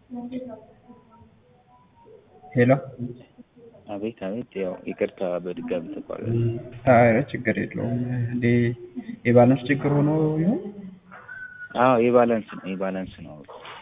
ሄሎ አቤት አቤት። ያው ይቅርታ በድጋሚ ተቋረጠ። ኧረ ችግር የለውም። እንዴ የባላንስ ችግር ሆኖ ይሆን? አዎ የባላንስ ነው የባላንስ ነው።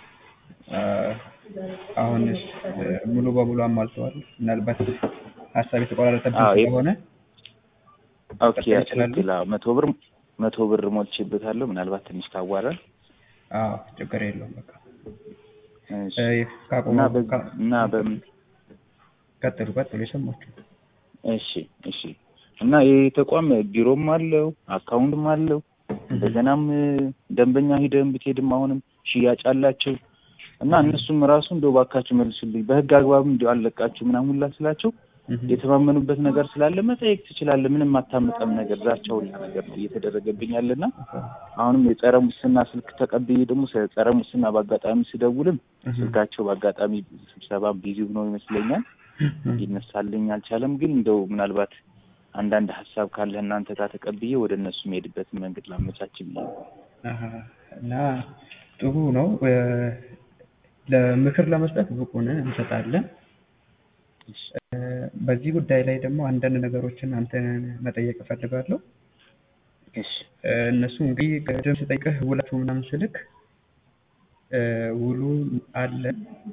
አሁንስ ሙሉ በሙሉ አሟልተዋል? ምናልባት ሀሳብ የተቆራረጠብኝ አዎ፣ የ- ስለሆነ ኦኬ ቀጣይ ይችላሉ? ትክክል። አዎ መቶ ብር መቶ ብር ሞልቼበታለሁ። ምናልባት ትንሽ ካዋራል አዎ ችግር የለውም። በቃ እሺ። እ፣ ካቆሙ እና በ- ካ- እና በምን ቀጥሉ ቀጥሉ የሰማችሁ እሺ እሺ። እና ይህ ተቋም ቢሮም አለው አካውንትም አለው እንደገናም ደንበኛ ሂደን ብትሄድም አሁንም ሽያጭ አላቸው እና እነሱም ራሱ እንደው እባካችሁ መልሱልኝ በህግ አግባብ እንደው አለቃችሁ ምናምን ሁላ ስላቸው የተማመኑበት ነገር ስላለ መጠየቅ ትችላለህ። ምንም አታመጣም ነገር ዛቻ ሁላ ነገር ነው እየተደረገብኝ ያለና አሁንም የጸረ ሙስና ስልክ ተቀብዬ ደግሞ ስለ ጸረ ሙስና በአጋጣሚ ስደውልም ስልካቸው በአጋጣሚ ስብሰባ ቢዚ ሆነው ይመስለኛል ሊነሳልኝ አልቻለም። ግን እንደው ምናልባት አንዳንድ ሀሳብ ካለ እናንተ ጋር ተቀብዬ ወደ እነሱ የሚሄድበትን መንገድ ላመቻች ብዬ ነው። አሀ፣ እና ጥሩ ነው። እ፣ ለምክር ለመስጠት ብቁ ነን፣ እንሰጣለን። እ፣ በዚህ ጉዳይ ላይ ደግሞ አንዳንድ ነገሮችን አንተን መጠየቅ እፈልጋለሁ። እሺ እ፣ እነሱ እንግዲህ ቅድም ስጠይቅህ ውላችሁ ምናምን ስልክ እ፣ ውሉ አለ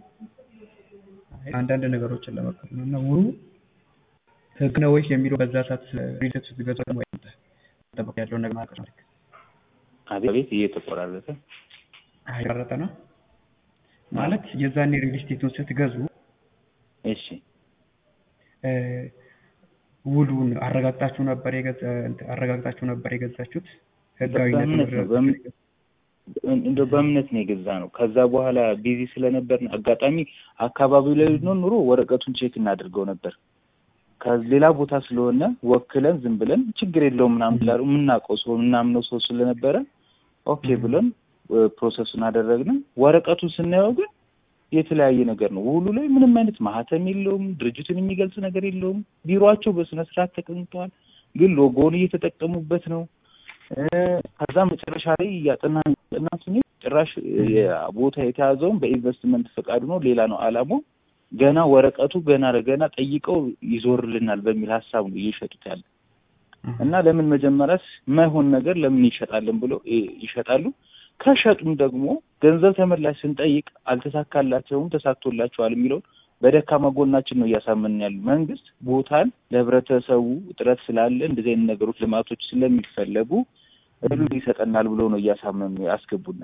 አንዳንድ ነገሮችን ለመቀበል ነው እና ውሉ ህግ ነው ወይስ የሚለው በዛ ሰዓት ሪሌት ስትገዛ ወይ ጠበቅ ያለውን ነገር ማቀር ነው። አቤት አቤት እየተቆራረጠ አይቀረጠ ነው ማለት የዛኔ ሪል ስቴቱን ስትገዙ እሺ እ፣ ውሉን አረጋግጣችሁ ነበር የገዛ አረጋግጣችሁ ነበር የገዛችሁት ህጋዊነት በእምነት ነው በእምነት እንደው በእምነት ነው የገዛ ነው። ከዛ በኋላ ቢዚ ስለነበር አጋጣሚ አካባቢው ላይ ነው ኑሮ ወረቀቱን ቼክ እናድርገው ነበር። ከሌላ ቦታ ስለሆነ ወክለን ዝም ብለን ችግር የለውም ምናምን ብላሉ የምናውቀው ሰው ምናምነው ሰው ስለነበረ ኦኬ ብለን እ፣ ፕሮሰሱን አደረግን። ወረቀቱን ስናየው ግን የተለያየ ነገር ነው። ውሉ ላይ ምንም አይነት ማህተም የለውም። ድርጅቱን የሚገልጽ ነገር የለውም። ቢሮአቸው በስነ ስርዓት ተቀምጠዋል፣ ግን ሎጎውን እየተጠቀሙበት ነው። እ፣ ከዛ መጨረሻ ላይ እያጠናን እያጠናን ስንሄድ ጭራሽ ቦታ የተያዘውን በኢንቨስትመንት ፈቃዱ ነው፣ ሌላ ነው አላማው። ገና ወረቀቱ ገና ለገና ጠይቀው ይዞርልናል በሚል ሀሳብ ነው እየሸጡት ያለ እና ለምን መጀመሪያስ ማይሆን ነገር ለምን ይሸጣልን ብሎ እ፣ ይሸጣሉ። ከሸጡም ደግሞ ገንዘብ ተመላሽ ስንጠይቅ አልተሳካላቸውም፣ ተሳክቶላቸዋል የሚለውን በደካማ ጎናችን ነው እያሳመንን ያሉ። መንግስት ቦታን ለህብረተሰቡ እጥረት ስላለ እንደዚህ አይነት ነገሮች ልማቶች ስለሚፈለጉ እህሉን ይሰጠናል ብሎ ነው እያሳመኑ ያስገቡን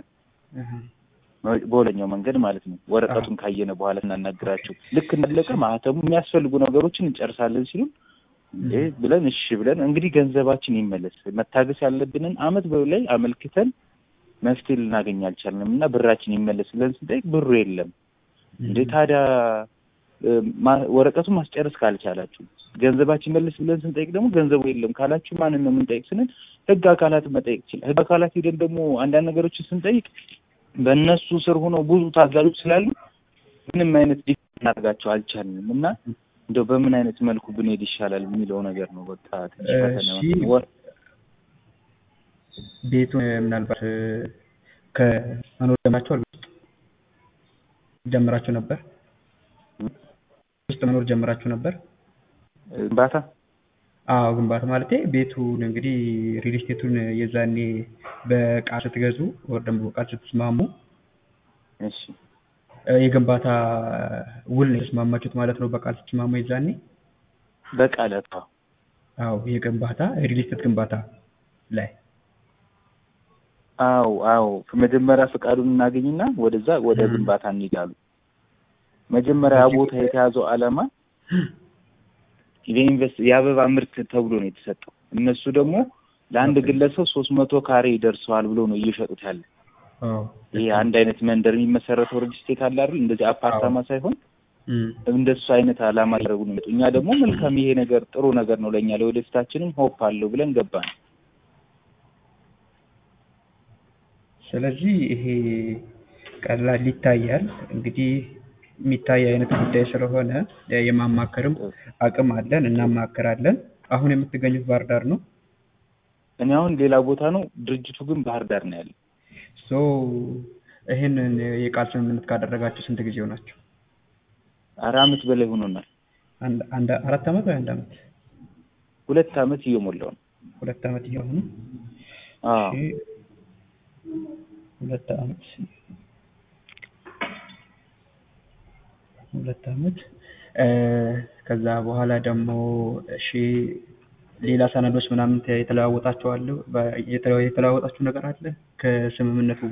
በሁለኛው መንገድ ማለት ነው። ወረቀቱን ካየነ በኋላ እናናግራቸው ልክ እንዳለቀ ማህተሙ የሚያስፈልጉ ነገሮችን እንጨርሳለን ሲሉ እንዴ ብለን እሺ ብለን እንግዲህ ገንዘባችን ይመለስ መታገስ ያለብንን አመት በላይ አመልክተን መፍትሄ ልናገኝ አልቻልንም እና ብራችን ይመለስ ብለን ስንጠይቅ ብሩ የለም። እንዴ ታዲያ እ፣ ማ- ወረቀቱን ማስጨረስ ካልቻላችሁ ገንዘባችን መልስ ብለን ስንጠይቅ ደግሞ ገንዘቡ የለም ካላችሁ ማንን ነው የምንጠይቅ ስንል ህግ አካላትን መጠየቅ ይችላል። ህግ አካላት ሄደን ደግሞ አንዳንድ ነገሮችን ስንጠይቅ በእነሱ ስር ሆነው ብዙ ታዛዦች ስላሉ ምንም አይነት ዲፍ እናደርጋቸው አልቻልንም እና እንደው በምን አይነት መልኩ ብንሄድ ይሻላል የሚለው ነገር ነው። በቃ ትንሽ ፈተና እሺ። ነው። ወር- ቤቱን ምናልባት እ፣ ከመኖር ጀምራችሁ ጀምራችሁ ነበር ውስጥ መኖር ጀምራችሁ ነበር? ግንባታ አዎ ግንባታ ማለቴ ቤቱን እንግዲህ ሪል ስቴቱን የዛኔ በቃል ስትገዙ ወር ደግሞ በቃል ስትስማሙ እሺ እ፣ የግንባታ ውል ነው የተስማማችሁት ማለት ነው። በቃል ስትስማሙ የዛኔ በቃለት አዎ አዎ የግንባታ ሪል ስቴት ግንባታ ላይ አዎ አዎ መጀመሪያ ፈቃዱን እናገኝና ወደዛ ወደ ም። ግንባታ እንሄዳሉ። መጀመሪያ ያ ቦታ የተያዘው ዓላማ የኢንቨስት የአበባ ምርት ተብሎ ነው የተሰጠው። እነሱ ደግሞ ለአንድ ግለሰብ ሶስት መቶ ካሬ ይደርሰዋል ብሎ ነው እየሸጡት ያለ። አዎ ይሄ አንድ አይነት መንደር የሚመሰረተው ሪጅስቴት አለ አይደል? እንደዚህ አፓርታማ ሳይሆን እም፣ እንደሱ አይነት ዓላማ ያደረጉ ነው የሚመጡ። እኛ ደግሞ መልካም ይሄ ነገር ጥሩ ነገር ነው ለእኛ ለወደፊታችንም ሆፕ አለው ብለን ገባን። ስለዚህ ይሄ ቀላል ይታያል እንግዲህ የሚታይ አይነት ጉዳይ ስለሆነ የማማከርም አቅም አለን፣ እናማክራለን። አሁን የምትገኙት ባህር ዳር ነው። እኔ አሁን ሌላ ቦታ ነው፣ ድርጅቱ ግን ባህር ዳር ነው ያለው። ሶ ይህንን የቃል ስምምነት ካደረጋችሁ ስንት ጊዜ ሆናችሁ? ኧረ አመት በላይ ሆኖናል። አንድ አንድ አራት ዓመት ወይ አንድ ዓመት? ሁለት አመት እየሞላው ነው። ሁለት ዓመት እየሆኑ አዎ እሺ፣ ሁለት ዓመት ሁለት ዓመት እ ከዛ በኋላ ደግሞ እሺ ሌላ ሰነዶች ምናምን የተለዋወጣችሁ አለ የተለዋወጣችሁ ነገር አለ ከስምምነቱ